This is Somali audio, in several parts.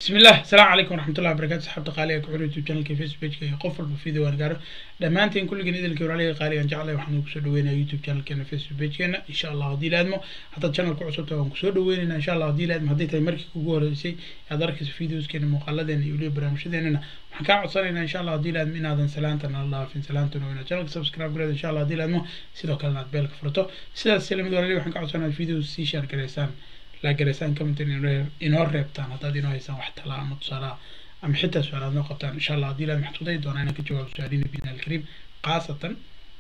بسم الله السلام عليكم ورحمة الله وبركاته صحابة قالية كحول يوتيوب channel كي فيسبوك كي قفل بفيديو وانا قارو دمانتين كل جن إذا الكبر عليه قالية جعله وحنا كسر دوينا يوتيوب channel كنا فيسبوك كنا إن شاء الله هدي لازمه حتى channel كعصب تبغى كسر دوينا إن شاء الله هدي لازم هدي تمرك كوجو شيء هذا في فيديوز كنا مقلدة يقولي برامج ديننا وحكا عصرنا إن شاء الله هدي لازم إن هذا سلامتنا الله في سلامتنا وإن channel سبسكرايب كريد إن شاء الله هدي لازمه سيدو كلنا بالك فرتو سيدا السلام دوري وحكا عصرنا الفيديو سي شير كريسان la garaysaan comment inoo reebtaan haddaad inoo haysaan wax talaa ama tusaalaha ama xitaa su-aalaad noo qabtaan insha allah haddii ilahi maxtuuday doonaa inaan ka jawaabo su-aaliina bina alkariim khaasatan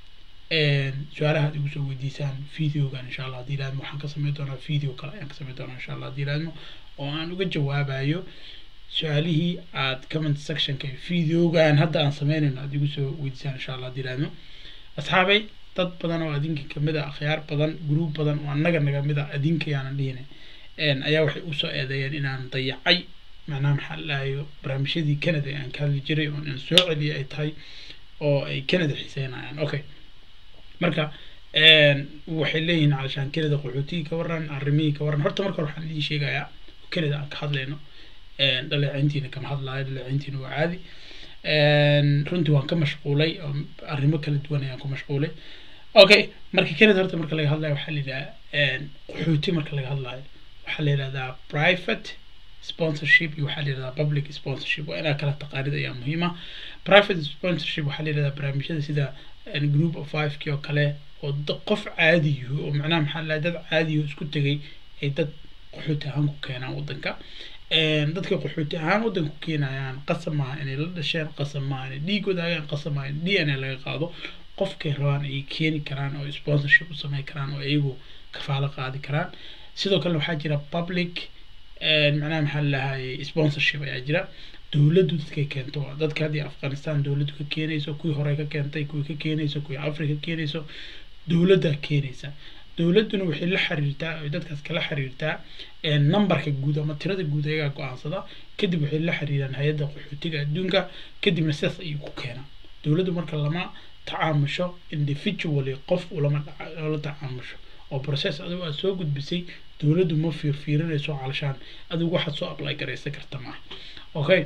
su-aalaha aad igu soo weydiisaan videogan insha allah haddii ilaahmo waxaan ka sameyn doonaa video kale ayaan ka sameyn doonaa insha allah haddii ilaahmo oo aan uga jawaabayo su-aalihii aad comment sectionka videogan hadda aan sameynayno aad igu soo weydiisaan insha allah haddii ilaahmo asxaabay dad badan oo adinka kamid a akhyaar badan gruub badan oo annaga naga mid a adinka yaanan dhihine ayaa waxay usoo eedeeyeen inaan dayacay macnaha maxaa laayo barnaamijyadii canada aan ka hadli jiray oo in soo celiyay ay tahay oo ay canada xiiseynayaan okay marka waxay leeyihiin calashaan canada qaxootigii ka waran arrimihii ka waran horta marka hore waxaan idiin sheegayaa canada aan ka hadlayno dhaleecayntiina kama hadlaayo dhaleecayntiina waa caadi runtii waan ka mashquulay oo arrimo kala duwan ayaan ku mashquulay okay marka canada horta marka laga hadlayo waxaa la yidhaha qaxooti marka laga hadlayo waxaa la yidhahdaa private sponsorship iyo waxaa la yidhahdaa public sponsorship waa inaa kala taqaanid ayaa muhiima private sponsorship waxaa la yidhahdaa barnaamijyada sida group of five kii oo kale oo qof caadiyo oo macnaha maxaa la dad caadiyo isku tegay ay dad qaxooti ahaan ku keenaan waddanka dadka qaxooti ahaan waddanka ku keenayaan qasab maaha inay la dhasheen qasab maaha inay dhiigooda agaan qasab maaha in d n a laga qaado qofkay rabaan ay keeni karaan oo sponsorship u sameyn karaan oo iyagu kafaalo qaadi karaan sidoo kale waxaa jira public macnaha maxaa lalahaye sponsorship ayaa jira dowladdu dadkay keento dadka haddii afghanistan dowladdu ka keenayso kuwii hore ka keentay kuwii ka keenayso kuwii africa ka keenayso dowladda keenaysa dowladduna waxay la xiriirtaa ay dadkaas kala xiriirtaa numberka guud ama tirada guud ayagaa go-aansada kadib waxay la xiriiraan hay-adda qaxootiga adduunka kadibna sidaas ayuu ku keenaa dowladdu marka lama tacaamusho individually qof ulama la tacaamusho oo process adigu aad soo gudbisay dowladdu ma fiirfiirinayso calashaan adigu waxaad soo apply garaysan karta maaha okay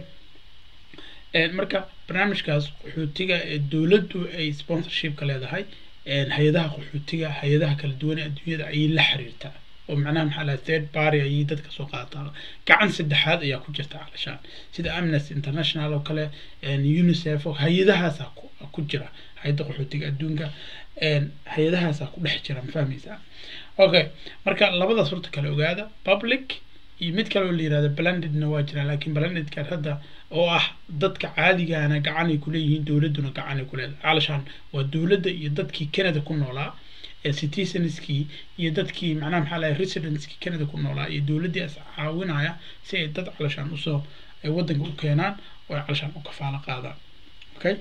marka barnaamijkaas qaxootiga ee dowladdu ay sponsorshipka leedahay hay-adaha qaxootiga hay-adaha kala duwan ee adduunyada ayay la xiriirtaa oo macnaha maxaa laha third party ayay dadka soo qaadataa gacan saddexaad ayaa ku jirta calashaan sida amnesty international oo kale unicef oo hay-adahaasa ku jira hay-adda qaxootiga adduunka hay-adahaasaa ku dhex jira ma fahmaysaa okay marka labadaas horta kale ogaada public iyo mid kale oo la yirahdo blendedna waa jiraan laakiin blendedkan hadda oo ah dadka caadigaana gacanay kuleeyihiin dowladduna gacanay kuleedahay calashaan waa dowladda iyo dadkii canada ku noolaa ee citizenskii iyo dadkii macnaha maxaa lahay residenskii canada ku noolaa iyo dowladdii as caawinaya si ay dad calashaan usoo ay waddanka u keenaan oo ay calashaan u kafaalo qaadaan okay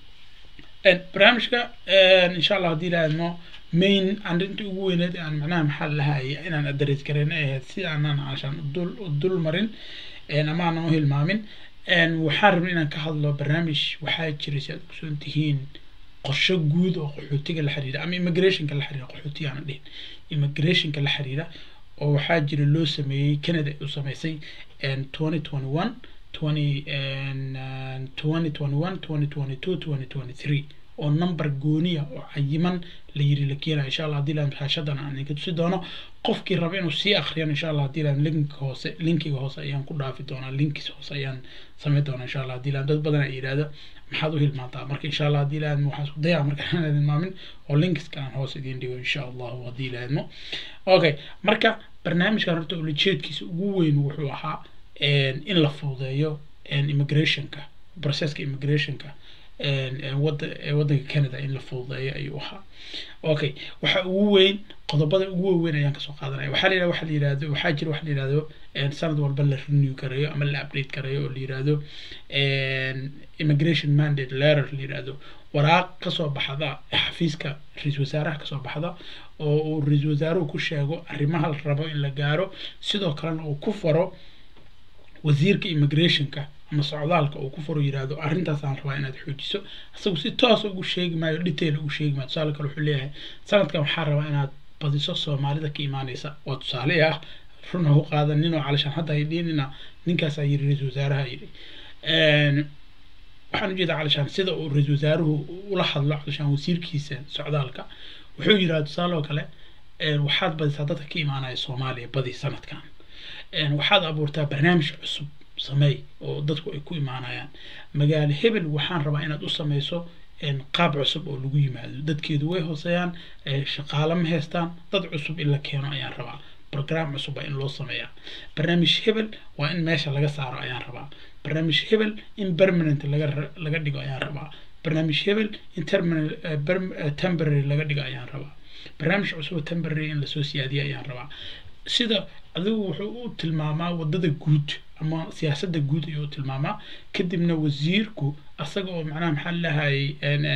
barnaamijka insha allah haddii laadmo main arrinta ugu weyneed aan macnaha maxaa lahaye inaan adres gareyn ay ahayd si aanan calashaan udul udul marin ama aanan u hilmaamin waxaan rabnay inaan ka hadlo barnaamij waxaa jiray si aad kusoon tihiin qorsho guud oo qaxootiga la xiriira ama immigrationka la xiriira qaxootiga aanan dhihin immigrationka la xiriira oo waxaa jira loo sameeyey canada u sameysay twenty twenty one twenty twenty twenty one twenty twenty two twenty twenty three oo number gooniya oo cayiman la yiri la keenaya insha allah haddii laan raashadan aan idinka tusi doono qofkii raba inuu sii akriyan insha allah haddii laan linka hoose linkiga hoose ayaan ku dhaafi doonaa linkis hoose ayaan sameyn doonaa insha allah haddii laan dad badan ay yidhaahdo maxaad u hilmaantaa marka insha allah haddii laan waxaan isku dayaa marka aan hilmaamin oo linkiska aan hoose idiin dhigo insha allahu haddii laadmo okay marka barnaamijkan horta ulajeedkiisa ugu weyn wuxuu ahaa in la fududeeyo immigrationka processka immigrationka waddanka canada in la fududeeyo ayuu ahaa okay waxa ugu weyn qodobada ugu waaweyn ayaan kasoo qaadanaya waxaa la waxa la yirahdo waxaa jira waxa la yirahdo sanad walba la renew gareeyo ama la update gareeyo oo la yirahdo immigration mandate letter la yirahdo waraaq kasoo baxda xafiiska ra-iisul wasaaraha kasoo baxda oo uu ra-iisul wasaaruhu ku sheego arrimaha la rabo in la gaaro sidoo kalena uu ku faro wasiirka immigrationka ama socdaalka uu ku furo yiraahdo arrintaasaan rabaa inaad xoojiso isagu si toos ugu sheegi maayo detail ugu sheegi maayo tusaale kale wuxuu leeyahay sanadkan waxaa rabaa inaad badiso soomaalida ka imaaneysa waa tusaale ah run ha u qaadanin oo calashaan hadda ay dhiinina ninkaasaa yiri ra-iisul wasaaraha yiri waxaan ujeedaa calashaan sida uu ra-iisul wasaaruhu ula hadlo calashaan wasiirkiisa socdaalka wuxuu yidhaha tusaale oo kale waxaad badisaa dadka ka imaanaya soomaaliya badi sanadkan waxaad abuurtaa barnaamij cusub sameey oo dadku ay ku imaanayaan magaalo hebel waxaan rabaa inaad u sameyso qaab cusub oo lagu yimaado dadkeedu way hooseeyaan shaqaale ma haystaan dad cusub in la keeno ayaan rabaa program cusub waa in loo sameeyaa barnaamij hebel waa in meesha laga saaro ayaan rabaa barnaamij hebel in permanent laga laga dhigo ayaan rabaa barnaamij hebel in temporary laga dhigo ayaan rabaa barnaamij cusub temporary in lasoo siyaadiyo ayaan rabaa sida adigu wuxuu u tilmaamaa wadada guud ama siyaasadda guud ayuu u tilmaamaa kadibna wasiirku asaga oo macnaha maxaa lahayay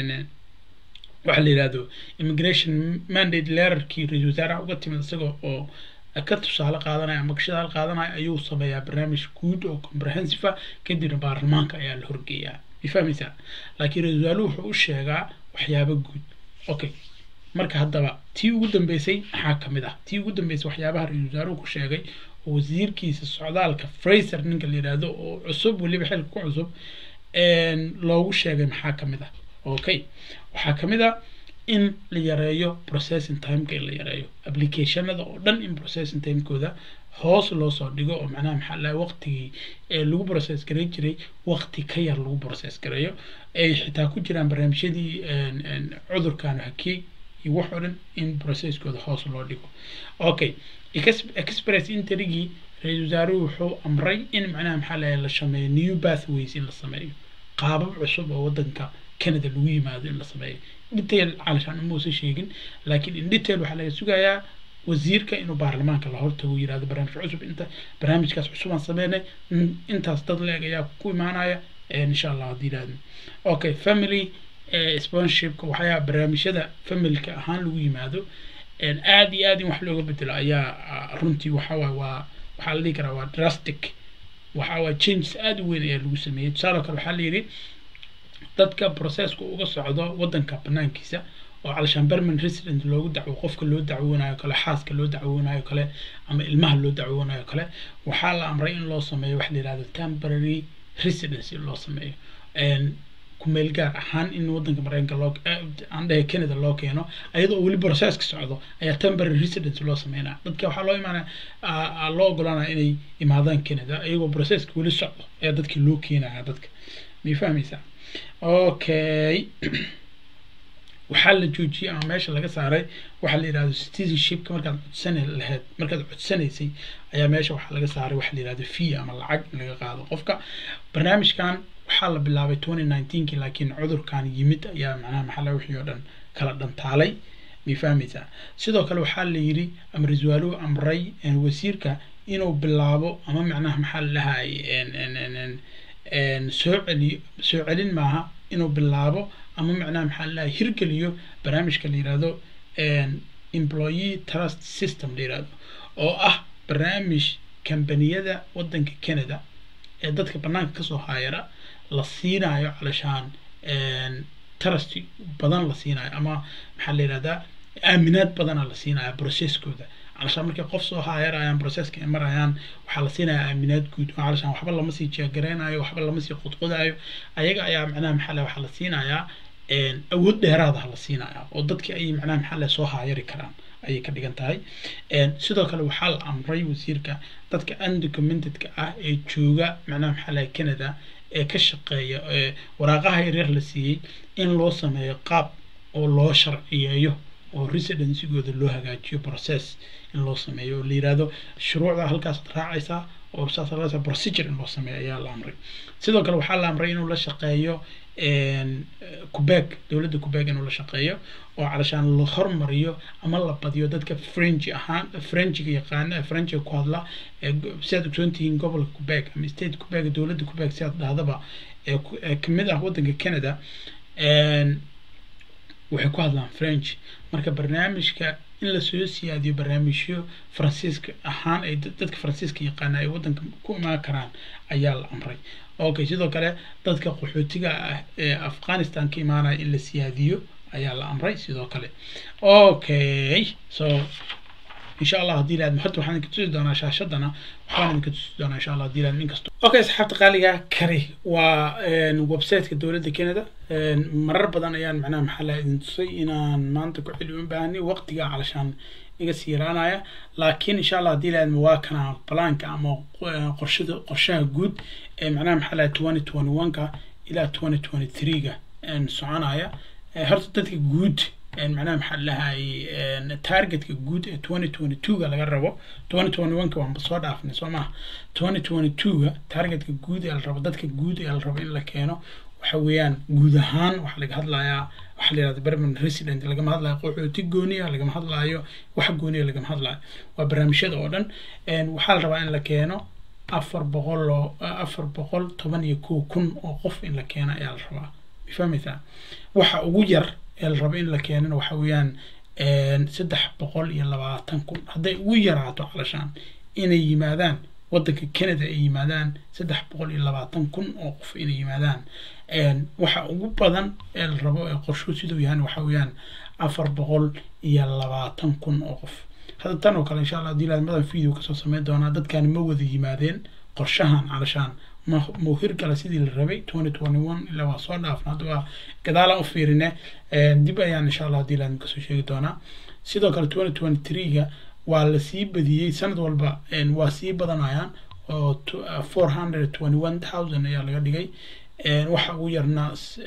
waxa la yidhahdo immigration mandate leerarkii ra-iisul wasaaraha uga timid isaga oo ka tusaale qaadanaya ama kashadaal qaadanaya ayuu sameeyaa barnaamij guud oo comprehensive ah kadibna baarlamaanka ayaa la horgeeyaa ma fahmaysaa laakiin ra-iisul wasaaruhu wuxuu u sheegaa waxyaabo guud okay marka haddaba tii ugu dambeysay maxaa kamid ah tii ugu dambeysay waxyaabaha ra-iisul wasaaruhu ku sheegay oo wasiirkiisa socdaalka fraser ninka la yidhaahdo oo cusub weliba xilka ku cusub loogu sheegay maxaa kamid ah okay waxaa kamid ah in la yareeyo processing timeka in la yareeyo applicationada oo dhan in processing timekooda hoos loo soo dhigo oo macnaha maxaa laha waqtigii lagu process garay jiray waqti ka yar lagu process gareeyo ay xitaa ku jiraan barnaamijyadii cudurkan hakey iyo wax oo dhan in processkooda hoos loo dhigo okay express interigii ra-iisul wasaaruhu wuxuu amray in macnaha maxaa laha la sameeyo new pathways in la sameeyo qaabab cusub oo wadanka canada lagu yimaado in la sameeyo detail calashaan umuusan sheegin laakiin in detail waxaa laga sugayaa wasiirka inuu baarlamaanka la hortago yirahdo barnaamij cusub inta barnaamijkaas cusub aan sameynay intaas dad leeg ayaa ku imaanaya insha allah haddii yirahdo okay family sponsorshipka waxyaa barnaamijyada familka ahaan lagu yimaado aad iyo aad in wax looga bedelo ayaa runtii waxawaaye waa waxaa la dhihi karaa waa drastic waxawaaye changes aad u weyn ayaa lagu sameeyey tusaale kale waxaa la yidhi dadka processka uga socdo wadanka banaankiisa oo calashaan berman resident loogu dacwo qofka loo dacwoonayo kale xaaska loo dacwoonayo kale ama ilmaha loo dacwoonayo kale waxaa la amray in loo sameeyo waxa la yihahdo temporary residency loo sameeyo kumeel gaar ahaan in wadanka mareykanka loo aan dhahay canada loo keeno ayadoo weli processka socdo ayaa temporary residence loo sameynaya dadka waxaa loo imaanaya loo ogolaanaya inay imaadaan canada iyagoo processka weli socdo ayaa dadki loo keenaya dadka may fahmaysaa okay waxaa la joojiyey ama meesha laga saaray waxaa la yidhahdo citizenshipka markaad codsan lahayd markaad codsanaysay ayaa meesha waxaa laga saaray waxa la yidhahdo fee ama lacag in laga qaado qofka barnaamijkan waxaa la bilaabay twenty nineteenki laakiin cudurkan yimid ayaa macnaha maxaa laga wixii oo dhan kala dhantaalay may fahmaysaa sidoo kale waxaa la yidhi ama ra-iisul amray wasiirka inuu bilaabo ama macnaha maxaa la dhahay soo celiyo soo celin maaha inuu bilaabo ama macnaha maxaa la dhahay hirgeliyo barnaamijka la yidhahdo employee trust system la yidhahdo oo ah barnaamij kambaniyada wadanka canada ee dadka banaanka kasoo haayara la siinayo calashaan trust badan la siinayo ama maxaa la yidhahdaa aaminaad badana la siinaya processkooda calashaan markay qof soo haayarayaan processka ay marayaan waxaa la siinayaa aaminaad guud oo calashaan waxba lama sii jeegareynayo waxba lama sii qodqodayo ayaga ayaa macnaha maxaa le waxaa la siinayaa awood dheeraadaha la siinayaa oo dadkii ayay macnaha maxaa le soo haayari karaan ayay ka dhigan tahay sidoo kale waxaa la amray wasiirka dadka undocumentedka ah ee jooga macnaha maxaa le canada ee ka shaqeeya waraaqaha yaryar la siiyey in loo sameeyo qaab oo loo sharciyeeyo oo residencygooda loo hagaajiyo process in loo sameeyo oo la yirahdo shuruucda halkaasaad raacaysaa oo saas procedure in loo sameeyo ayaa la amray sidoo kale waxaa la amray inuu la shaqeeyo quebec dowladda quebec inuu la shaqeeyo oo calashaan la hormariyo ama la badiyo dadka french ahaan frenchiga yaqaana frenchiga ku hadla siaad ogsoontihiin gobolka quebec ama state quebec dowladda quebec siaad dhahdaba ee kamid ah wadanka canada waxay ku hadlaan french marka barnaamijka in lasoo siyaadiyo barnaamijyo faransiiska ahaan ay dadka faransiiska yaqaana ay wadanka ku imaan karaan ayaa la amray okay sidoo kale dadka qaxootiga ah ee afghanistan ka imaanaya in la siyaadiyo ayaa la amray sidoo kale okay so insha allah haddii laadmo hadda waxaan idinka tusi doonaa shaashadana waxaan idinka tusi doonaa insha allah haddii laadmo inkastoo okay asxaabta qaaliga kari waa websiteka dowladda canada marar badan ayaan macnaha maxaa la idin tusay inaan maanta ku celi u baahanay waqtiga calashaan iga sii yaraanaya laakiin insha allah haddii laadmo waa kana balaanka ama qorshada qorshaha guud ee macnaha maxaa laha twenty twenty one-ka ilaa twenty twenty three-ga soconaya horta dadka guud macnaha maxaa lahay targetka guud ee twenty twenty two-ga laga rabo twenty twenty one-ka waanba soo dhaafnay soo maha twenty twenty two-ga targetka guud ee la rabo dadka guud ee la rabo in la keeno waxa weeyaan guud ahaan waxaa laga hadlayaa waxaa la yihahda permanent resident lagama hadlayo qaxooti gooniya lagama hadlaayo wax gooniya lagama hadlaayo waa barnaamijyada oo dhan waxaa la rabaa in la keeno afar boqol oo afar boqol toban iyo kow kun oo qof in la keeno ayaa la rabaa mafahmaysaa waxa ugu yar ee la rabo in la keenana waxa weeyaan saddex boqol iyo labaatan kun hadday ugu yaraato calashaan inay yimaadaan waddanka canada ay yimaadaan saddex boqol iyo labaatan kun oo qof inay yimaadaan waxa ugu badan ee la rabo ee qorshu siduu yahan waxa weeyaan afar boqol iyo labaatan kun oo qof hadda tan oo kale insha allah haddii laadmadan video kasoo sameyn doonaa dadkan ma wada yimaadeen qorshahan calashaan ma mau hirgala sidii la rabay twenty twenty one ilaa waa soo dhaafna hadda waa gadaalaan u fiirine dib ayaan insha allah haddii laadma kasoo sheegi doonaa sidoo kale twenty twenty three-ga waa la sii badiyey sanad walba waa sii badanayaan oo four hundred twenty one thousand ayaa laga dhigay waxa ugu yarna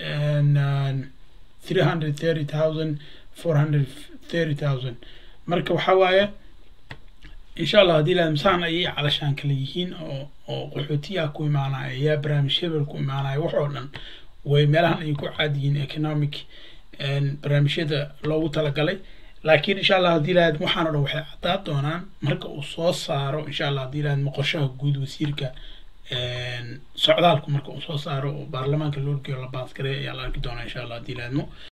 three hundred thirty thousand four hundred thirty thousand marka waxa waaye insha allah haddii laad masaan ayay calashaan kale yihiin oo oo qaxootiyaa ku imaanaya yaa barnaamij hebel ku imaanaya wax oo dhan way meelahan ayay ku caad yihiin economic barnaamijyada loogu talagalay laakiin insha allah haddii laad waxaan o dhan waxay caddaa doonaan marka uu soo saaro insha allah haddii laad moqoshaha guud wasiirka socdaalku marka uu soo saaro oo baarlamaanka loo geeyo la baasgareey ayaa la arki doonaa insha allah haddii laadmo